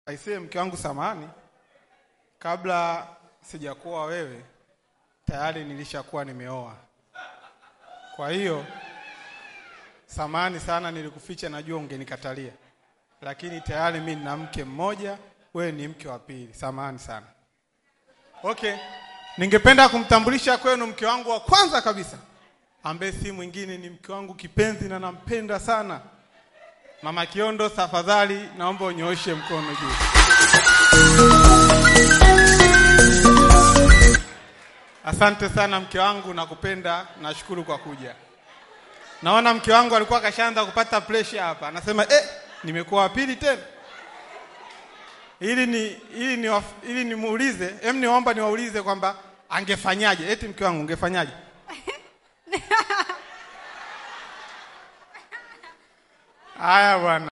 Aisee, mke wangu samani, kabla sijakuwa wewe tayari nilishakuwa nimeoa. Kwa hiyo samani sana, nilikuficha, najua ungenikatalia, lakini tayari mimi nina mke mmoja, wewe ni mke wa pili. Samani sana. Okay, ningependa kumtambulisha kwenu mke wangu wa kwanza kabisa, ambaye si mwingine ni mke wangu kipenzi na nampenda sana. Mama Kiondo, tafadhali naomba unyooshe mkono juu. Asante sana mke wangu, nakupenda, nashukuru kwa kuja. Naona mke wangu alikuwa kashaanza kupata pressure hapa, anasema eh, nimekuwa wa pili tena. Ili ni ili ni waf- ili nimuulize, hem, niomba niwaulize kwamba angefanyaje? Eti mke wangu ungefanyaje? Haya bwana.